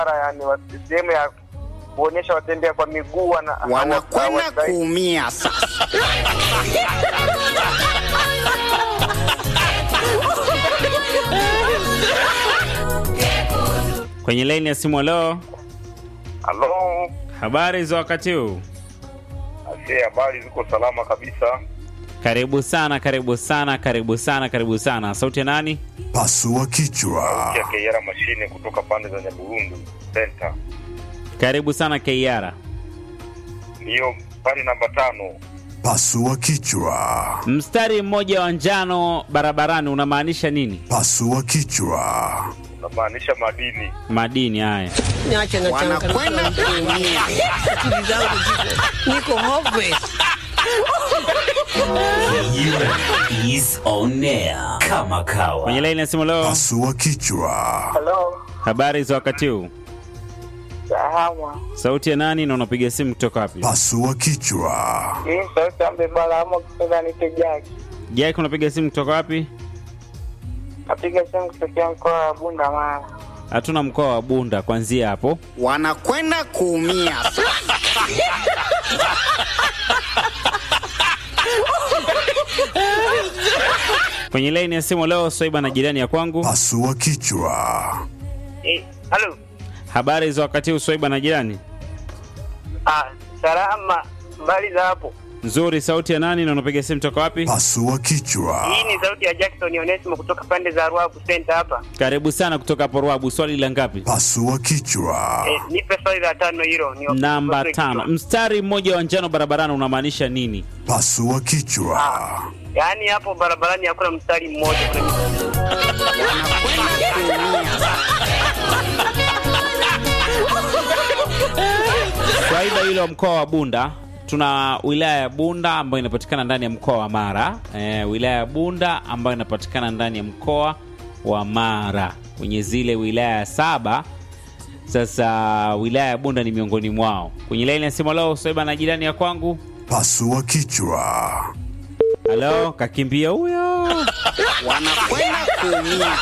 yani wa- sehemu ya kuonyesha watembea kwa miguu wana- wanakwenda hawa- kuumia sasa. Kwenye laini ya simu, leo Halo, habari za wakati huu? ase habari ziko salama kabisa. Karibu sana, karibu sana, karibu sana, karibu sana. Sauti ya nani? Pasua kichwa. Kia Keyara mashine kutoka pande za Nyaburundu Center. Karibu sana Keiara. Ndiyo pale namba tano. Pasua kichwa. Mstari mmoja wa njano barabarani unamaanisha nini? Pasua kichwa. Unamaanisha madini. Madini haya. Niache na Wanakwenda changamoto kuumia. akili zangu ziko niko hopeless. is on air kama kawa Kwenye laini ya simu leo, Pasua kichwa. Halo, habari za wakati huu? sawa. Sauti ya nani na unapiga simu kutoka wapi? Pasua kichwa. Hii sauti ambe bala ama kutoka nite Jaki. Jack, unapiga simu kutoka wapi? Napiga simu kutokea mkoa wa Bunda Mara. Hatuna mkoa wa Bunda kuanzia hapo. Wanakwenda kuumia sasa. Kwenye laini ya simu leo, Swaiba na jirani ya kwangu. Pasua kichwa. Eh, halo. Habari za wakati huu, Swaiba na jirani? Ah, salama. Mbali za hapo. Nzuri. Sauti ya nani na unapiga simu kutoka wapi? Pasua kichwa. Hii ni sauti ya Jackson Onesimo kutoka pande za Ruabu Center hapa. Karibu sana kutoka hapo Ruabu. Swali la ngapi? Pasua kichwa. Eh, nipe swali la tano hilo. Ni Namba ni- tano. Mstari mmoja wa njano barabarani unamaanisha nini? Pasua kichwa. Yaani hapo barabarani hakuna mstari mmoja. Kuna Wanakwenda kuumia sasa. Swaiba hilo mkoa wa Bunda tuna wilaya ya Bunda ambayo inapatikana ndani ya mkoa wa Mara. E, wilaya ya Bunda ambayo inapatikana ndani ya mkoa wa Mara kwenye zile wilaya saba. Sasa wilaya ya Bunda ni miongoni mwao. Kwenye laini ya simu leo Swaiba na jirani ya kwangu. Pasua kichwa. Halo, kakimbia huyo. Wanakwenda kuumia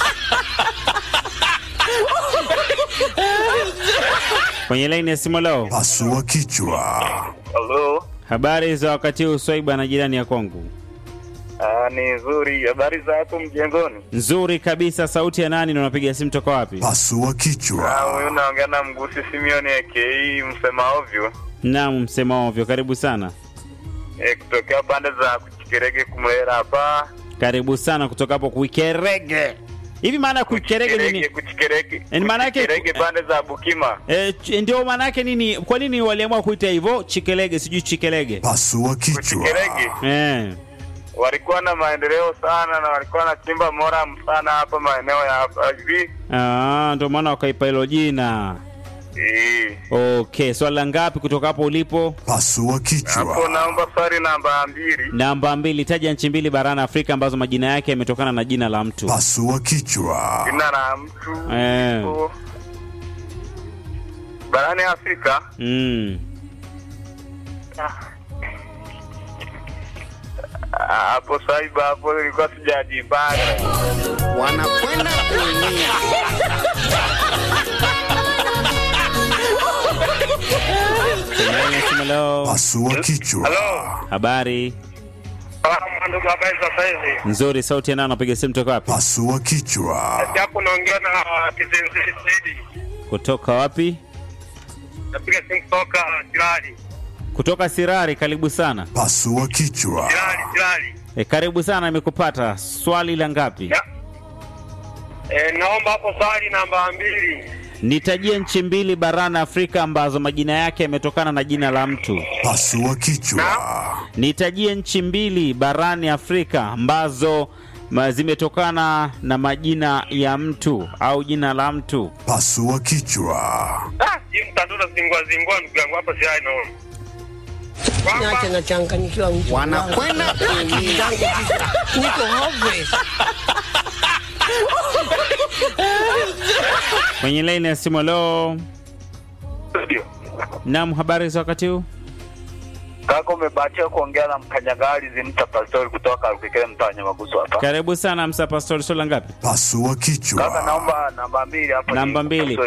Kwenye laini ya simu leo, Pasua kichwa. Halo. habari za wakati huu Swaiba na jirani ya kwangu. Ah, ni nzuri. Habari za hapo mjengoni? Nzuri kabisa. Sauti ya nani na unapiga simu toka wapi? Pasua Ah, kichwa. huyu naongea na Mgusi Simeoni aka msema ovyo. Naam, msema ovyo. Karibu sana. Eh, kutokea pande za Kuchikerege kumlera hapa. Karibu sana kutoka hapo Kuikerege. Hivi maana ya Kuikerege Kuchikerege, nini? Kuchikerege. Yaani maana yake- Kuchikerege pande za Bukima. E, ch- ndio maana yake nini? Kwa nini waliamua kuita hivyo Chikelege, sijui Chikelege? Pasua kichwa. Kuchikerege Eh. walikuwa na maendeleo sana na walikuwa na chimba moram sana hapa maeneo ya hapa hivi. Ah, ndio maana wakaipa hilo jina. Eh, Okay, swali la ngapi kutoka hapo ulipo? Pasua hapo kichwa. naomba swali namba mbili. Namba mbili, taja nchi mbili barani Afrika ambazo majina yake yametokana na jina la mtu. Pasua kichwa. Jina la mtu Eh. iko barani Afrika. Mm. Ah, Hapo saiba hapo nilikuwa sijajipanga. wanakwenda kuumia Kwenye laini ya simu leo. Pasua kichwa. Halo. Habari Ah, ndugu habari za sasa hivi. nzuri. Sauti ya nani? Napiga simu toka wapi? Pasua kichwa. Hapo naongea na Kizenzi Saidi. Kutoka wapi? Napiga simu kutoka Jirali. Kutoka Sirari. Karibu sana. Pasua kichwa. Jirali, Jirali. E, karibu sana, nimekupata. Swali la ngapi? Ya. Eh, naomba hapo swali namba mbili. Nitajie nchi mbili barani Afrika ambazo majina yake yametokana na jina la mtu. Pasua kichwa. Nitajie nchi mbili barani Afrika ambazo ma- zimetokana na majina ya mtu au jina la mtu. Pasua kichwa. Ah, hii mtandao zingua zingua ndugu yangu hapa si haino. Niache na changanyikiwa mtu. wanakwenda Akili kuumia zangu ziko niko hopeless. Kwenye laini ya simu leo. Ndio. Naam, habari za wakati huu? Kaka umebahatika kuongea na mkanyagali zimta pastori kutoka Rukikele mtaa wa Nyamagusu hapa. Karibu sana Msa Pastori, swali la ngapi? Pasua Kaka kichwa. naomba namba mbili hapo. Namba mbili.